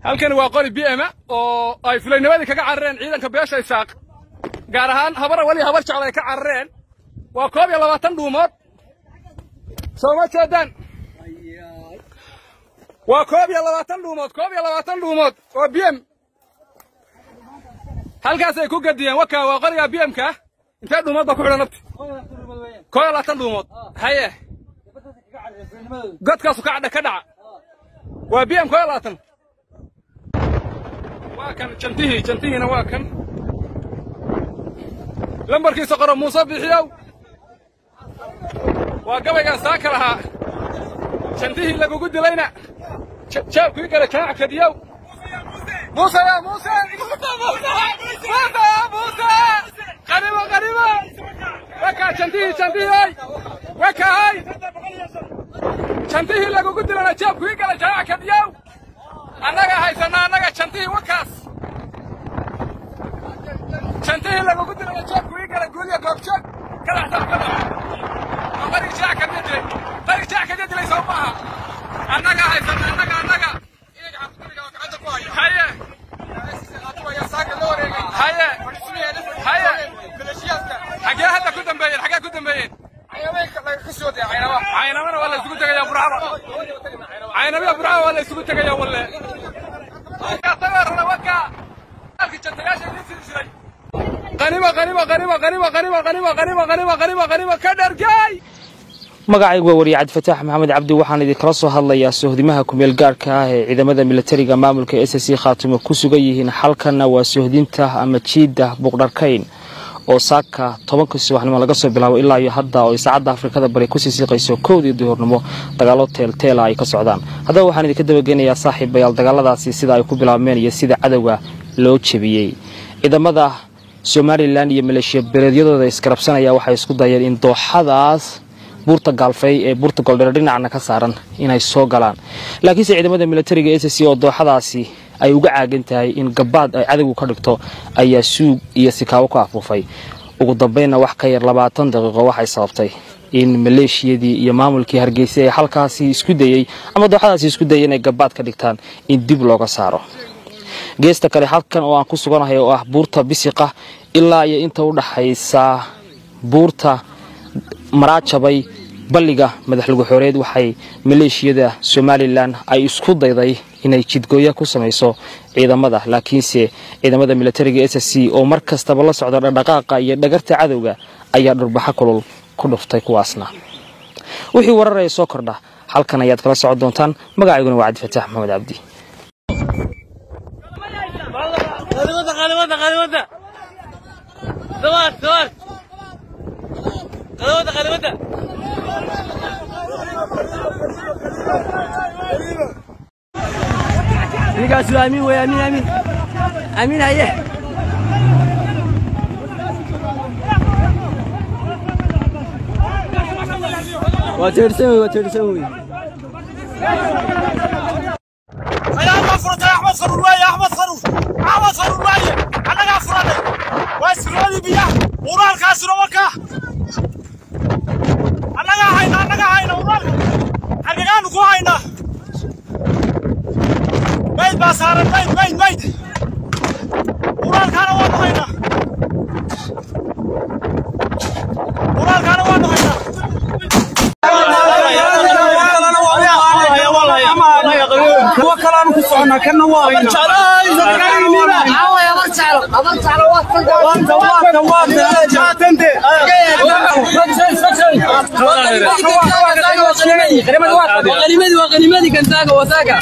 halkani waa qori bma oo ay fulaynimadii kaga carareen ciidanka beesha isaaq gaar ahaan habara weli habar jecel ay ka carareen waa koob iyo labaatan dhuumood soo ma jeedaan waa koob iyo labaatan dhuumood koob iyo labaatan dhuumood oo bm halkaasay ku gadiyeen waka waa qoriga bmka intee dhuumood baa ku xidhan nabti koob iyo labaatan dhuumood haye godkaasu ka cadha ka dhaca waa bm koob iyo labaatan waa kan jantihii jantihiina waa kan lambarkiisa qoro muuse bixiyow waa gabaygan saaka lahaa jantihii lagugu dilayna jaabkii gala jamac kadiyow muuse ya muuse muuse ya muuse qaribo qaribo waka jantihii jantihii wakahay jantihii lagugu dilayna jaabkii gala jamac kadiyow annaga haysana annaga jantihii wakaas jantihii lagugu dilaya jeebku ii gala guuliya goobjoog kadaxsan kada oo qarig jaac kaga dilay qarig jaac kaga dilay soo maaha annaga haysana annaga annaga haye haye haye xagee hadda ku dambeeyeen xagee ku dambeeyeen caynamana waa la isugu tegayaa burcaba caynamiya burcaba waa la isugu tegayaa walle qaniba qaniba qaniba qaniba qaniba qaniba qaniba qaniba qaniba qaniba ka dhargay magacaygu waa wariye cabdifataax maxamed cabdi waxaan idinkala soo hadlayaa sohdimaha kumeel gaarhka ah ee ciidamada militariga maamulka s c khaatumo ku sugan yihiin xalkanna waa sohdinta ama jiidda buuqdharkayn oo saaka tobankii subaxnimo laga soo bilaabo ilaa iyo hadda oo saacadda afrikada bari kusii siiqayso kowdii duhurnimo dagaalo teelteela ay ka socdaan haddaba waxaan idinka dabageynayaa saaxiibayaal dagaaladaasi sida ay ku bilaabmeen iyo sida cadowga loo jebiyey ciidamada somalilan iyo maleeshiya beeleedyadooda iskarabsanaya waxay isku dayeen in dooxadaas buurta gaalfey ee buurta goldheer dhinacna ka saaran inay soo galaan laakiinse ciidamada militariga s c oo dooxadaasi ay uga caagan tahay in gabaad ay cadowgu ka dhigto ayaa suug iyo sikaawo ku afuufay ugu dambeynna wax ka yar labaatan daqiiqo waxay sababtay in maleeshiyadii iyo maamulkii hargeysa ee halkaasi isku dayey ama dooxadaasi isku dayay inay gabaad ka dhigtaan in dib looga saaro geesta kale halkan oo aan ku suganahay oo ah buurta bisiqa ilaa iyo inta u dhaxaysa buurta maraajabay balliga madaxlugu xooreed waxay maleeshiyada somalilan ay isku dayday inay jidgooya ku samayso ciidamada laakiinse ciidamada militariga s c oo mar kastaba la socda dhaqdhaqaaqa iyo dhagarta cadowga ayaa dhurbaxo kulul ku dhuftay kuwaasna wixii wararaya soo kordha halkan ayaad kala socon doontaan magacayguna waa cabdifataax maxamed cabdi ninkaas waa amiin wey amiin amiin amiin haye waa teersan wey waa teersan wey أحمد فرد أحمد فرد واي أحمد فرد أحمد فرد واي أنا فرد واسرودي بيا ورال كاسر وكا أنا هاينا أنا هاينا ورال أنا كانوا كو هاينا بيت باسار بيت بيت بيت ورال كانوا وانو هاينا ورال كانوا وانو هاينا kuwa kalaanu ku soconaa kana waa qanimadii waa qanimadii kantaaga wasaaga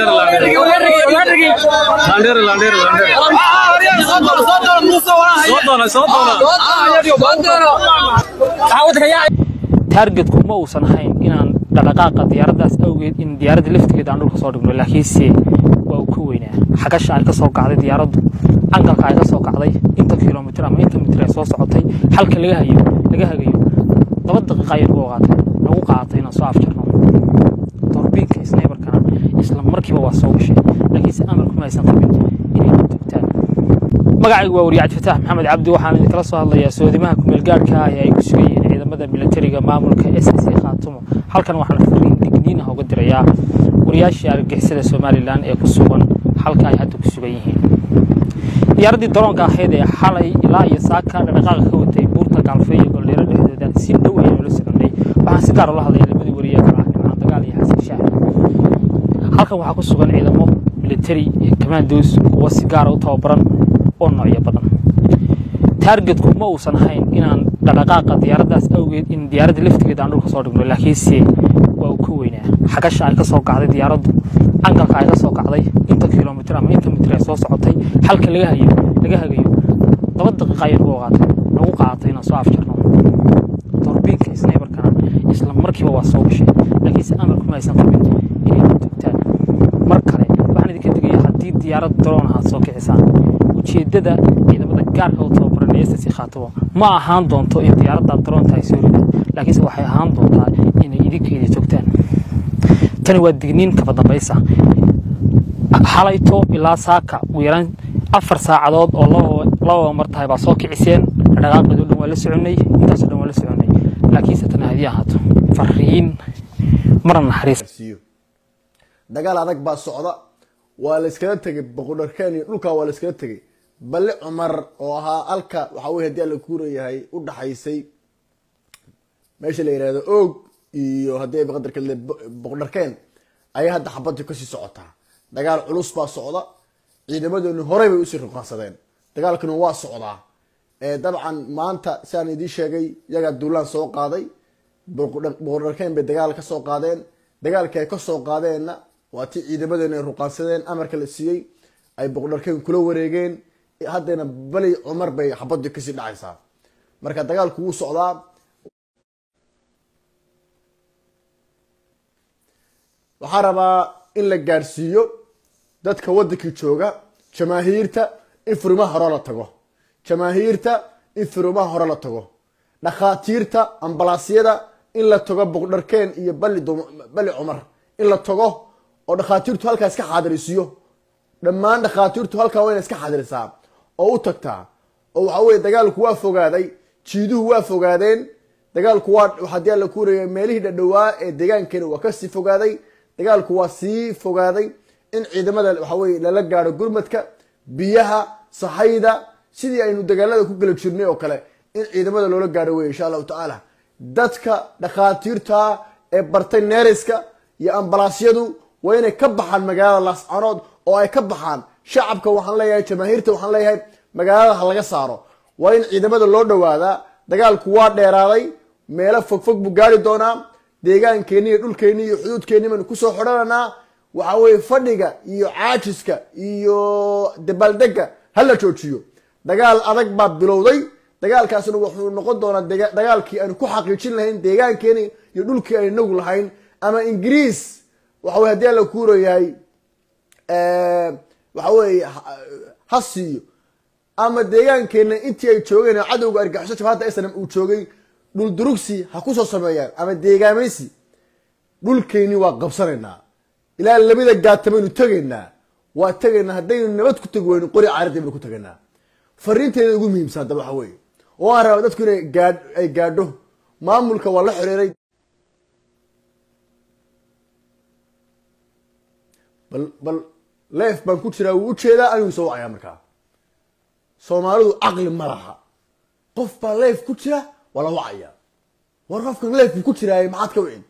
taargetku ma uusan ahayn inaan dhaqdhaqaaqa diyaaraddaas awgeed in diyaaradda laftigeeda aan dhulka soo dhigno laakiinse waa uu ka weynaa xagasha ay ka soo kacday diyaaraddu angalka ay ka soo kacday inta kilomitir ama inta mitir ay soo socotay halka laga hayo laga hagayo laba daqiiqa ayay nagu qaatay nagu qaadatay inaan soo afjarno torbiinka snaybarkana isla markiiba waa soo gashay laakiinse amarkuma aysan qabin inay ku tugtaan magacaygu waa wariye cabdifataax maxamed cabdi waxaan idinkala soo hadlayaa soodimaha kumeelgaarhka ah ee ay ku sugan yihiin ciidamada militariga maamulka s c khaatumo halkan waxaan fariin digniin ah uga dirayaa wariyaashii argagixisada somalilan ee ku sugan halka ay hadda ku sugan yihiin diyaaraddii daroonka ahayd ee xalay ilaa iyo saaka dhaqaaqa ka watay buurta gaalfay iyo goldheero dhexdooda si dhow ayaynu la soconay waxaan si gaar ula hadlaya labadii wariye kala ah dhimcaan dagaal iyo xasan shaah halkan waxaa ku sugan ciidamo military iyo commandos kuwa si gaara u tababaran oo noocyo badan taargetku ma uusan ahayn inaan dhaqdhaqaaqa diyaaraddaas awgeed in diyaaradda laftigeeda aan dhulka soo dhigno laakiinse waa uu ka weynaa xagasha ay ka soo kacday diyaaraddu angalka ay ka soo kacday inta kilomitr ama inta mitir ay soo socotay halka laga hayo laga hagayo laba daqiiqa ayay nagu qaatay nagu qaadatay inaan soo afjarno torbiinka snaybarkana isla markiiba waa soo gashay laakiinse amarku ma aysan qabin inay togtaan mar kale waxaan idinka digaya haddii diyaarad daroon ahaad soo kicisaan ujeeddada ciidamada gaarka u tababaran ee ssc khaatabo ma ahaan doonto in diyaaradda daroonta ay soo rido laakiinse waxay ahaan doontaa inay idinkeedii togtaan tani waa digniin kaba dambaysa xalayto ilaa saaka ugu yaraan afar saacadood oo lababa mar tahay baa soo kiciseen dhaqaaqeedo dhan waa la soconay intaasoo dhan waa la soconay laakiinse tani haddii ahaato fariin marna naxariis siiyo dagaal adag baa socda waa la iskala tegay boqodharkeen iyo dhulkaa waa la iskala tegay balle cumar oo ahaa alka waxaa weye haddii alla kuurayahay u dhaxaysay meesha la yihahdo oog iyo haddii ay baqadarka boqodharkeen ayaa hadda xabadii kasii socotaa dagaal culus baa socda ciidamadooni horey bay usii ruqansadeen dagaalkuna waa socdaa dabcan maanta siaan idiin sheegay yagaa duulaan soo qaaday boqodharkeen bay dagaal ka soo qaadeen dagaalkii ay ka soo qaadeenna waa tii ciidamadeena ay ruqaansadeen amarka la siiyey ay boqodharkeen kula wareegeen haddana bali cumar bay xabadii kasii dhacaysaa marka dagaalku wuu socdaa waxaa rabaa in la gaadhsiiyo dadka waddankii jooga jamaahiirta in furimaha hore la tago jamaahiirta in furimaha hore la tago dhakhaatiirta ambalaasyada in la tago boqdharkeen iyo bali bali cumar in la tago oo dhakhaatiirtu halkaa iska xaadirisiyo dhammaan dhakhaatiirtu halkaa wayna iska xaadirisaa oo u tagtaa oo waxa weye dagaalku waa fogaaday jiiduhu waa fogaadeen dagaalku waa haddii alla kuuraya meelihii dhadhowaa ee deegaankeena waa kasii fogaaday dagaalku waa sii fogaaday in ciidamada waxa weye lala gaadho gurmadka biyaha sahayda sidii aynu dagaalada ku gala jirnay oo kale in ciidamada loola gaadho wey insha allahu tacaala dadka dhakhaatiirta ee bartay neeriska iyo ambalaasyadu waa inay ka baxaan magaalada laascanood oo ay ka baxaan shacabka waxaan leeyahay jamaahiirta waxaan leeyahay magaalada ha laga saaro waa in ciidamada loo dhawaadaa dagaalku waa dheeraaday meelo fogfog buu gaari doonaa deegaankeeni iyo dhulkeeni iyo xuduudkeeni baynu kusoo xidhananaa waxa weye fadhiga iyo caajiska iyo dabaaldega ha la joojiyo dagaal adag baa bilowday dagaalkaasna wuxuu noqon doonaa dagaalkii aynu ku xaqiijin lahayn deegaankeeni iyo dhulkii aynu nagu lahayn ama ingiriis waxa weye haddii alla kuurayahay waxa weye ha siiyo ama deegaankeena intii ay joogeen cadowga argaxiso jabhadda snam uu joogay dhul durugsi ha kusoo sameeyaan ama deegaamaysi dhulkeeni waa qabsanaynaa ilaa labada gaatamaynu tegaynaa waa tegaynaa haddaynu nabad ku tegi weyno qori caaradii baynu ku tegaynaa fariinteeda ugu muhiimsan haddaba waxa weeye oo aan raba dadku inay gaa ay gaadho maamulka waa la xiriiray bal bal leef baan ku jiraa wuu ujeedaa anigu soo wacayaa markaa soomaalidu caqli ma laha qof baa leef ku jira waa la wacaya war qofkan leef buu ku jiraay maxaad ka wicin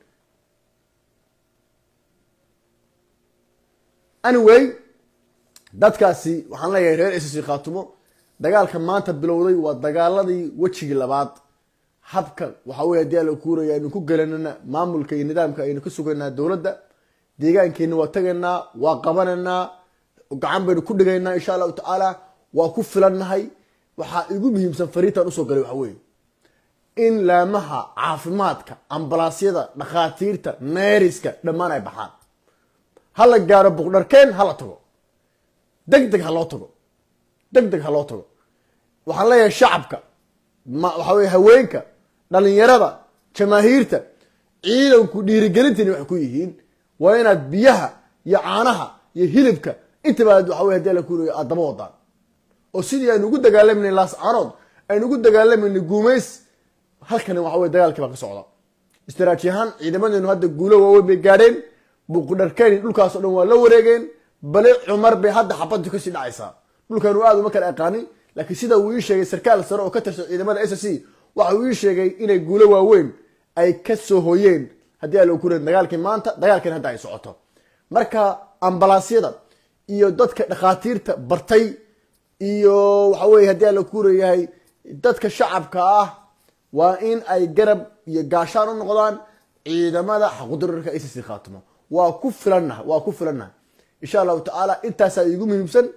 anyway dadkaasi waxaan leeyahay reer ss khaatumo dagaalka maanta bilowday waa dagaaladii wejigii labaad habka waxa weye haddii ala kuuraya aynu ku gelanana maamulka iyo nidaamka aynu ka sugaynaa dowladda deegaankeena waa tagaynaa waa qabanaynaa gacan baynu ku dhigaynaa insha allahu tacaala waa ku filannahay waxaa igu muhiimsan fariintan usoo galay waxa weeye in laamaha caafimaadka ambalaasyada dhakhaatiirta neeriska dhammaan ay baxaan ha la gaaro boqdharkeen ha la tago deg deg ha loo tago deg deg ha loo tago waxaan leeyahay shacabka ma waxa weye haweenka dhalinyarada jamaahiirta ciidanku dhiirigelintani waxay ku yihiin waa inaad biyaha iyo caanaha iyo hilibka intaba aad waxa wey hadii ala kuurayo aad daba wadaan oo sidii aynu ugu dagaalamayna laascaanood aynu ugu dagaalamayna guumays halkani waxa wey dagaalkii baa ka socda istiraaji ahaan ciidamadeenu hadda guulo waaweyn bay gaadheen buuqdharkeen dhulkaasoo dhan waa la wareegeen bale cumar bay hadda xabaddu kasii dhacaysaa dhulkanu aad uma kala aqaanin laakiin sida uu ii sheegay sarkaal sare oo ka tirsan ciidamada s c waxa uu ii sheegay inay guulo waaweyn ay ka soo hoyeen haddii aan la kuren dagaalkii maanta dagaalkan hadda ay socoto marka ambalaasyada iyo dadka dhakhaatiirta bartay iyo waxa weye haddii aan la kureyahay dadka shacabka ah waa in ay garab iyo gaashaan u noqdaan ciidamada xaqudararka s c khaatimo waa ku filannaha waa ku filannaha insha allahu tacaala intaasaa iigu muhiimsan